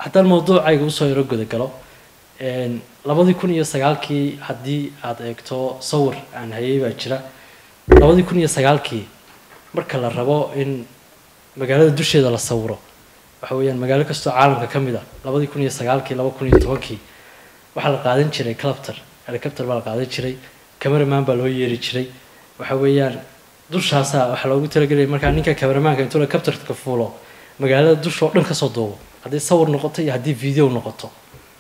haddaan mawduucayga usoo yaro gudagalo labadii kun iyo sagaalkii haddii aada eegto sawir aan hayay baa jira labadii kun iyo sagaalkii marka la rabo in magaalada dusheeda la sawiro waxa weeyaan magaalo kastoo caalamka ka mid a labadii kun iyo sagaalkii laba kun iyo tobankii waxaa la qaadan jiray calapter helicopter baa la qaadan jiray cameraman baa loo yeeri jiray waxa weeyaan dushaasaa waxaa loogu talagelaya markaa ninka cameramaanka intuu helicopterka fuulo magaalada dushoo dhan kasoo duubo haddii sawir noqoto iyo haddii video noqoto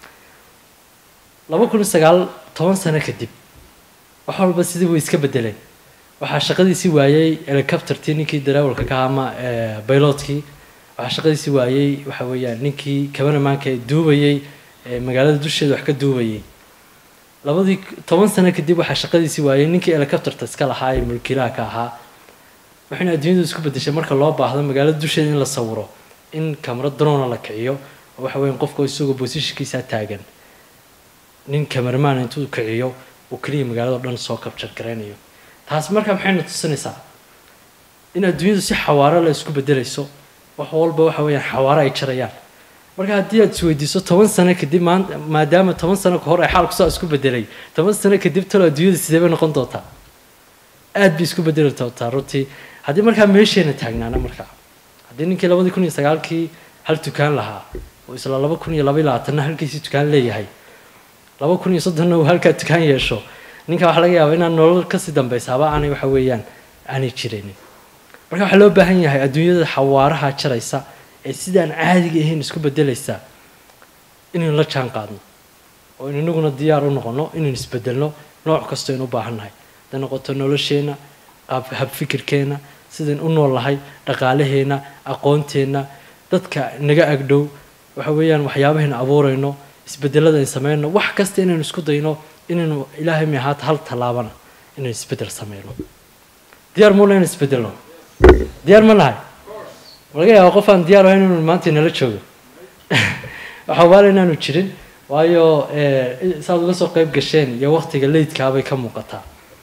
laba kun iyo sagaal toban sano kadib wax walba sidii way iska bedeleen waxaa shaqadiisii waayey helicoptertii ninkii darawalka ka ama bilotkii waxaa shaqadiisii waayey waxa weeyaan ninkii cameramaanka ee duubayey magaalada dusheeda wax ka duubayey labadii toban sano kadib waxaa shaqadiisii waayey ninkii helicopterta iska lahaa ee mulkiilaha ka ahaa waxayna adduunyadu isku bedeshay marka loo baahdo magaalada dusheeda in la sawiro in camero drona la kiciyo oo waxa weeyaan qofka isagoo bosishinkiisaa taagan nin cameraman intuu kiciyo uu keliya magaalado dhan soo kabjar garaynayo taas markaa maxayna tusinaysaa in adduunyadu si xawaaro la isku bedelayso wax walba waxa weeyaan xawaaro ay jarayaan marka haddii aad isweydiiso toban sano kadib maanta maadaama toban sano kahor ay xaalku saa isku bedelay toban sano kadib talo adduunyada sidee bay noqon doontaa aad bay isku bedeli doontaa runtii haddii markaa meesheena taagnaana markaa haddii ninkii labadii kun iyo sagaalkii hal dukaan lahaa oo isla laba kun iyo laba iyo labaatanna halkiisii dukaan leeyahay laba kun iyo soddonna uu halkaa dukaan yeesho ninka waxaa laga yaabaa inaan nolol kasii dambeysaaba aanay waxa weeyaan aanay jiraynin marka waxaa loo baahan yahay adduunyada xawaaraha jaraysa ee sidaan caadiga ahayn isku bedelaysaa inaynu la jaan qaadno oo in inaguna diyaar u noqono inaynu isbedelno nooc kastoo aynu u baahannahay haday noqoto nolosheenna habfikirkeenna sidayn u noolnahay dhaqaalaheenna aqoonteenna dadka naga agdhow waxa weeyaan waxyaabahaynu abuurayno isbedelada ayn sameyno wax kasta inaynu isku dayno inaynu ilaahay mi ahaata hal tallaabana inaynu isbedel sameyno diyaar muuna inaynu isbedelno diyaar ma nahay laga yaaba qof aan diyaar ahayn inuu maanta inala joogo waxaa waala inaanu jirin waayo saad uga soo qeyb gasheen iyo waktiga leydkaabay ka muuqataa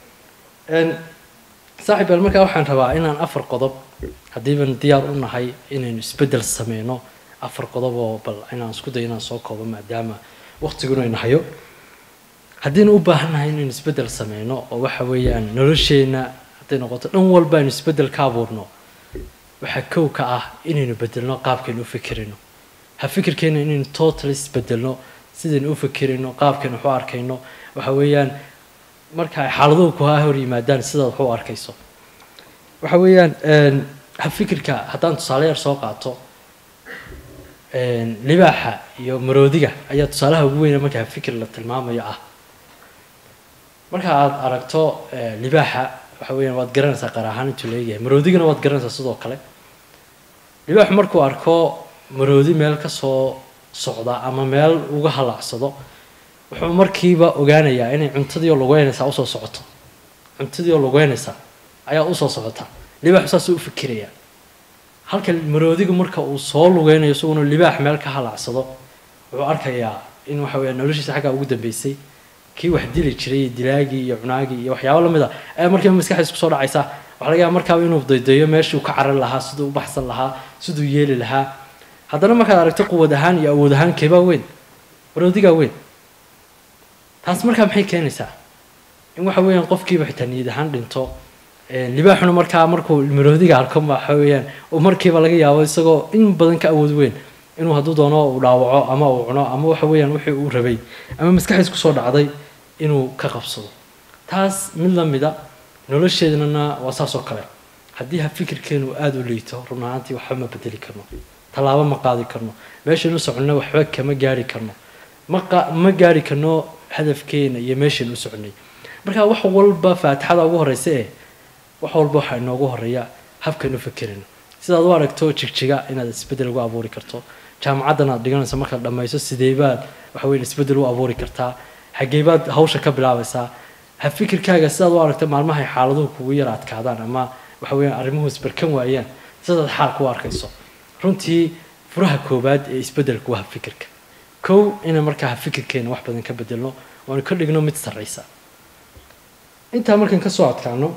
saaxib beel markaa waxaan rabaa inaan afar qodob haddiiban diyaar u nahay inaynu isbedel sameyno afar qodob oo bal inaan isku dayo inaan soo koobo maadaama waktiguna ayna hayo haddiinu u baahannahay inaynu isbedel sameyno oo waxa weeyaan nolosheenna hadday noqoto dhan walba aynu isbedel ka abuurno waxaa kow ka ah inaynu bedelno qaabkaynu u fikirayno ha fikirkeena inaynu total isbedelno sidaynu u fikirayno qaabkaynu wax u arkayno waxa weeyaan marka ay xaaladuhu kuhaa hor yimaadaan sidaad wax u arkayso waxa weeyaan ha fikirka haddaan tusaale yar soo qaato libaaxa iyo maroodiga ayaa tusaalaha ugu weyna marka ha fikir la tilmaamayo ah marka aada aragto libaaxa waxa weeyaan waad garanaysaa qaar ahaan intuu leeyahay maroodigana waad garanaysaa sidoo kale libaaxu markuu arko maroodi meel ka soo socda ama meel uga halaacsado wuxuu markiiba ogaanayaa inay cuntadii oo lugeynaysaa usoo socoto cuntadii oo lugeynaysaa ayaa usoo socota libaaxu saasuu u fikirayaa halka maroodigu marka uu soo lugeynayo isaguna libaax meel ka halaacsado wuxuu arkayaa in waxa weeya noloshiisa xaggaa ugu dambeysay kii wax dili jiray dilaagii iyo cunaagii iyo waxyaabo lamid a ayaa markiiba maskaxdiis kusoo dhacaysa waxa laga yaaba markaaba inuu daydayo meeshuu ka caran lahaa siduu u baxsan lahaa siduu yeeli lahaa haddana markaad aragto quwad ahaan iyo awood ahaan keebaa weyn maroodigaa weyn taas markaa maxay keenaysaa in waxa weeyaan qofkiiba xitaa niyad ahaan dhinto libaaxuna markaa markuu maroodiga arko waxa weeyaan uu markiiba laga yaabo isagoo in badan ka awood weyn inuu hadduu doono uu dhaawaco ama uu cuno ama waxa weeyaan wixii uu rabay ama maskaxdiis kusoo dhacday inuu ka qabsado taas mid lamida nolosheednana waa saas oo kale haddii ha fikirkeenu aada u liito run ahaantii waxba ma bedeli karno tallaabo ma qaadi karno meeshaynu soconno waxba kama gaari karno ma ma gaari karno hadafkeena iyo meeshaynu u soconay marka wax walba faatixada ugu horeysa ee wax walba waxaa inoogu horeeya habkaynu fikirayno sidaad u aragto jigjiga inaad isbedel ugu abuuri karto jaamacaddan aad dhiganayso markaad dhammayso sideebaad waxa weyan isbedel u abuuri kartaa xageebaad hawsha ka bilaabaysaa ha fikirkaaga sidaad u aragto maalmahay xaaladuhu kugu yar adkaadaan ama waxa weeyaan arrimuhu isbarkan waayaan sidaad xaalka u arkayso runtii furaha koowaad ee isbedelku waa fikirka kow ina markaa ha fikirkeena wax badan ka bedelno waanu ka dhigno mid sarraysa intaa markaan kasoo adkaano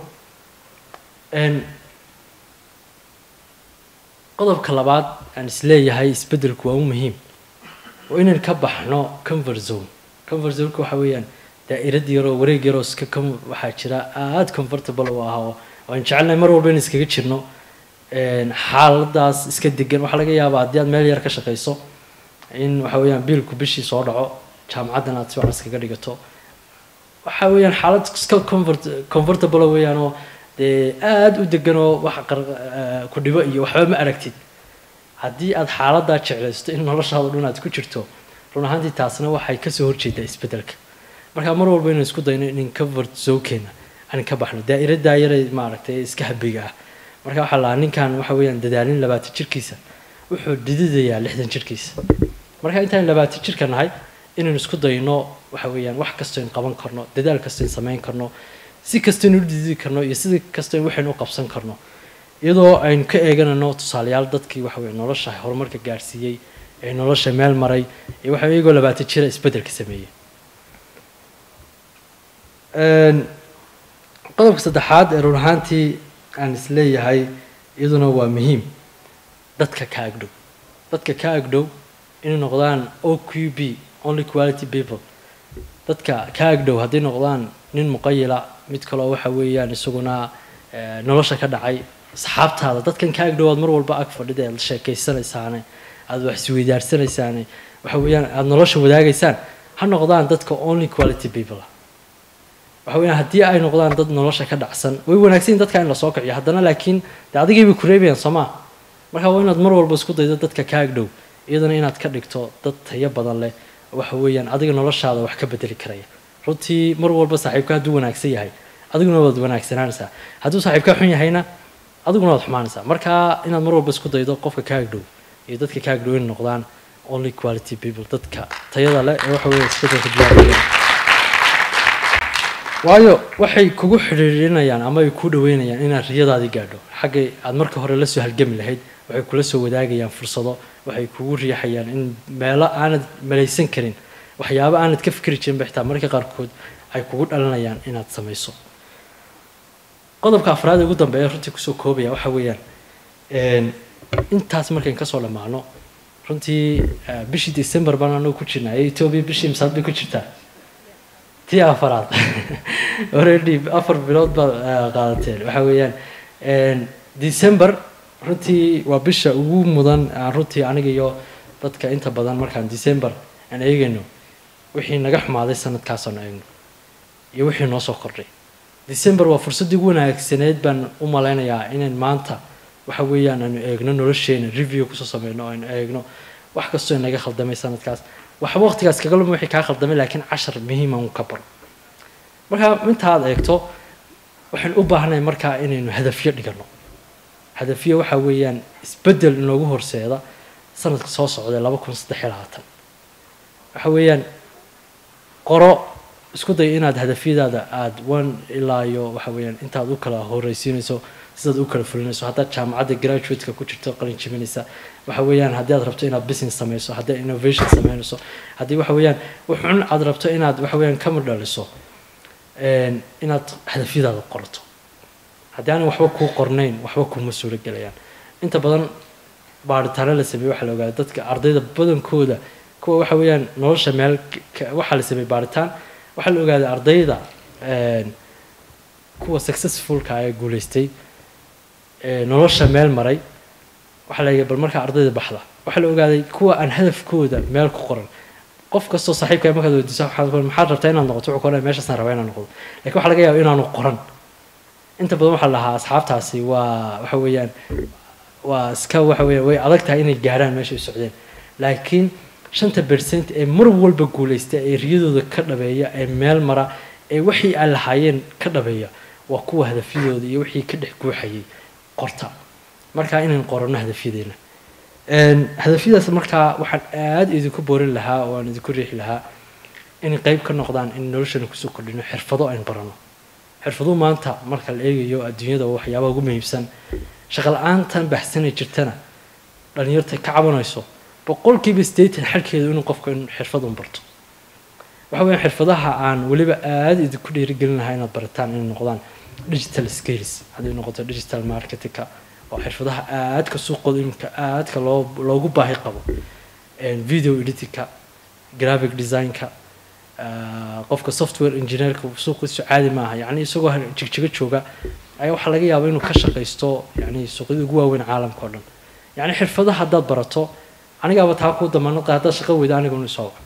qodobka labaad aan isleeyahay isbedelku waa u muhiim waa inaan ka baxno comfort zone comfort zoneka waxa weeyaan daa'irad yaroo wareeg yaroo iska com- waxaa jira aada comfortable u ah oo aan jecelnahay mar walba in iskaga jirno een, xaaladaas iska degan waxaa laga yaabaa haddii aad meel yar ka shaqayso in waxa weeyaan biilku bishii soo dhaco jaamacaddan aad si wacan iskaga dhigato waxa weeyaan xaalad iska comfort comfortable weeyaan oo dee aada u degan oo wax qar eh, ku dhibo iyo waxba ma aragtid haddii aad xaaladaa jeclaysto in noloshaada dhan aad ku jirto run ahaantii taasna waxay kasoo horjeedaa isbedelka marka mar walba inaan isku dayno in comfort zonekeena aan ka baxno daa'iradaa yaray maaragtay iska habiga ah marka waxaa lahaa ninkan waxa weeyaan dadaalin labaatan jirkiisa wuxuu dhididayaa lixdan jirkiisa marka intaan labaatan jirka nahay inaan isku dayno waxa weeyaan wax kastoo in qaban karno dadaal kastoo in samayn karno si kastoo in u dhididi karno iyo si kastoo in waxaynu u qabsan karno iyadoo aynu ka eeganayno tusaalayaal dadkii waxa weye nolosha horumarka gaarsiiyey ee nolosha meel maray iyo waxa iyagoo labaatan jira isbedelka sameeyey Een, qodobka saddexaad ee run ahaantii aan isleeyahay iyaduna waa muhiim dadka ka agdhow dadka ka agdhow inay noqdaan oqb only quality people dadka ka agdhow hadday noqdaan nin muqayila mid kaloo waxa weeyaan isaguna eh, nolosha ka dhacay asxaabtaada dadkan ka agdhow aad mar walba ag fadhida aad sheekaysanaysaane aad wax isweydaarsanaysaane waxa weeyaan aad nolosha wadaagaysaan ha noqdaan dadka only quality people ah waxa weeyaan haddii ay noqdaan dad nolosha ka dhacsan way wanaagsan yihiin dadka in lasoo kiciyo haddana laakiin dee adigay bay ku reebayaan soo maa marka waa inaad mar walba isku daydo dadka ka agdhow iyadana inaad ka dhigto dad tayo badan leh waxa weeyaan adiga noloshaada wax ka bedeli karaya runtii mar walba saaxiibka hadduu wanaagsan yahay adiguna waad wanaagsanaanaysaa hadduu saaxiibka xun yahayna adiguna waad xumaanaysaa marka inaad mar walba isku daydo qofka ka agdhow iyo dadka ka agdhow inay noqdaan only quality people dadka tayada leh ee waxa weeye isbedelka diyaariyeen waayo waxay kugu xidhiirinayaan ama ay ku dhaweynayaan inaad riyadaadii gaadho xaggay aad marka hore la soo halgami lahayd waxay kula soo wadaagayaan fursado waxay kugu riixayaan in meelo aanad malaysan karin waxyaabo aanad ka fikri jirin ba xitaa marka qaarkood ay kugu dhalinayaan inaad samayso qodobka afraad ee ugu dambeeya runtii kusoo koobaya waxa weeyaan een, intaas markayn kasoo dhammaano runtii eh, bishii december baan anagu ku jirnaa ee etoobiya bishii misaad bay ku jirtaa tii afaraad already afar bilood baad eh, qaadateen waxa weeyaan een, december runtii waa bisha ugu mudan aan runtii aniga iyo dadka inta badan markaan december aan eegayno wixii naga xumaaday sanadkaasaan eegno iyo wixii noo soo kordhay december waa fursaddii ugu wanaagsaneed baan u malaynayaa inaan maanta waxa weeyaan aanu eegno nolosheena review kusoo sameyno oo aynu eegno wax kastoo inaga khaldamay sanadkaas waxba waqtigaas kaga luma wixii kaa khaldamay laakiin cashar muhiima un ka baro marka inta aad eegto waxaan u baahnahay markaa inaynu hadafyo dhigano hadafyo waxa weeyaan isbeddel inoogu horseeda sanadka soo socda laba kun saddex iyo labaatan waxa weeyaan qoro isku day inaad hadafyadaada aada one ilaa iyo waxa weeyaan intaad u kala horeysiinayso sidaad u kala fulinayso haddaad jaamacadda graduate-ka ku jirto qalin jibinaysa waxa weeyaan haddii aad rabto inaad business samayso haddii aad innovation samaynayso haddii waxa weeyaan wuxun aad rabto inaad waxa weeyaan kamid dhaliso een, inaad hadafyadaada qorto haddii aanay waxba kuu qornayn waxba kuma suuro gelayaan inta badan baaritaano la sameeyey waxaa la ogaaday dadka ardayda badankooda kuwa waxa weeyaan nolosha meel ka- waxaa la sameeyey baaritaan waxaa la ogaaday ardayda een, kuwa successfulka ee guuleystay ee nolosha meel maray waxaa la bal markaa ardayda baxda waxaa la ogaaday kuwa aan hadafkooda meel ku qoran qof kastoo saaxiibka markaad weydiiso waxaad ku maxaad rabtaa inaad noqoto wuxuu ku oranaya meeshaasaan rabaa inaan noqdo laakiin waxaa laga yaaba inaanu qoran inta badan waxaa la lahaa asxaabtaasi waa waxa weeyaan waa iska waxa weeyaan way adag tahay inay gaarhaan meesha ay socdeen laakiin shanta percent ee mar walba guuleysta ee riyadooda ka dhabeeya ee meel mara ee wixii ay lahaayeen ka dhabeeya waa kuwa hadafyadooda iyo wixii ka dhex guuxayay qorta markaa inaan qoranno hadafyadeena Een, hadafyadaas markaa waxaan aada idinku boorin lahaa oo aan idinku riixi lahaa inay qeyb ka noqdaan in noloshana kusoo kordhino xirfado aynu barano xirfaduhu maanta marka la eegayo adduunyada waa waxyaabaha ugu muhiimsan shaqo la-aantan baxsanay jirtana dhalinyarta ka cabanayso boqolkiiba siddeetan xalkeedu inuu qofka in xirfad un barto waxa weeyaan xirfadaha aan weliba aada idinku dhiirigelin lahaa inaad barataan inay noqdaan digital skills hadday noqoto digital marketingka oo xirfadaha aadka suuqooda iminka aadka loo loogu baahi qabo video editingka graphic designka qofka software engineerka suuqiisu caadi maaha yani isagoo jigjigo jooga ayaa waxaa laga yaabaa inuu ka shaqaysto yani suuqyada ugu waaweyn caalamka o dhan yani xirfadaha haddaad barato anigaaba taa kuu damaanad qaada haddaad shaqo weyda aniga unu soo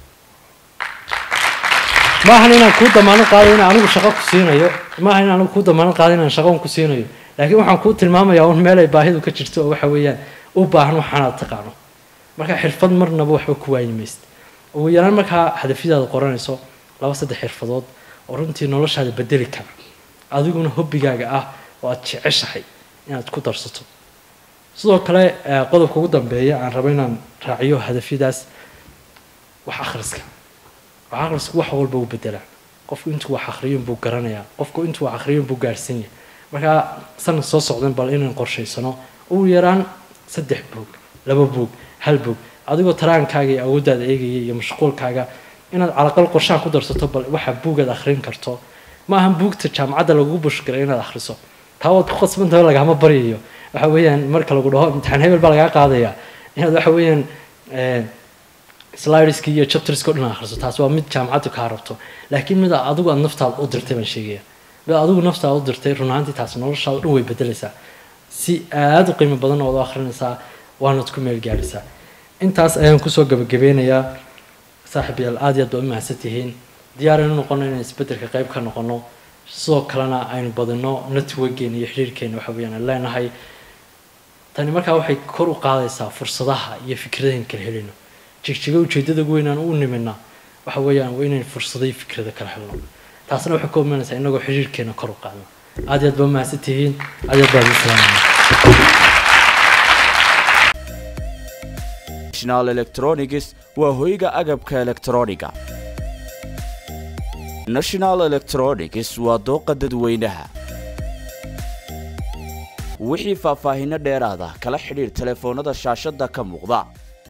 maahan inaan kuu damaanad qaado inaan anigu shaqo ku siinayo maahan inaan anigu kuu damaanad qaado inaan shaqo un ku siinayo laakiin waxaan kuu tilmaamayaa un meel ay baahidu ka jirto oo waxa weeyaan u baahan waxaanaad taqaano marka xirfad marnaba waxba ku waayi maysid ugu yaraan markaa hadafyadaada qoranayso laba saddex xirfadood oo runtii noloshaada bedeli kara adiguna hobbigaaga ah oo aada jeceshahay inaad ku darsato sidoo kale qodobka ugu dambeeya aan rabo inaan raaciyo hadafyadaas wax akhriska wax akhrisku wax walba u bedelaa qofku intuu wax akhriyun buu garanayaa qofku intuu wax akhriyun buu gaarhsan yahay markaa sanad soo socdan bal inaan qorshaysano ugu yaraan saddex buug laba buug hal buug adigoo taraankaaga iyo awooddaada eegaya iyo mashquulkaaga inaad calaqal qorshaha ku darsato bal waxa buugaad akhrin karto ma ahan buugta jaamacadda lagugu bushgalay inaad akhriso taa waad ku qasbantaho lagama baryayo waxa weeyaan marka lagu dhaho imtixaan hebel baa lagaa qaadayaa inaad waxa weeyaan slideska iyo chapterska o dhan akhriso taas waa mid jaamacaddu kaa rabto laakiin mid adigu aad naftaada u dirtay baan sheegaya mid adigu naftaada u dirtay run ahaantii taas noloshaada dhan way bedelaysaa si aada u qiimo badan ood u akhrinaysaa waanad ku meel gaadhaysaa intaas ayaan kusoo gabagabeynayaa saaxib yaal aada iyo aad baa u mahadsan tihiin diyaaraynu noqono inaan isbeddelka qayb ka noqono sidoo kalena aynu badino networkgeena iyo xiriirkeena waxa weeyaan aan leenahay tani markaa waxay kor u qaadaysaa fursadaha iyo fikradayn kala helino jigjigo ujeeddada ugu weynaan u nimina waxa weeyaan waa inayn fursaday fikrada kala helno taasna waxay ka imanaysaa inagoo xiriirkeena kor u qaadno aada iyo aad baa u mahadsan tihiin aada iyo aad baa ugu salaamaya national electronics waa hoyga agabka elektrooniga national electronics waa dooqa dadweynaha wixii faahfaahinno dheeraada kala xidhiir telefoonnada shaashadda ka muuqda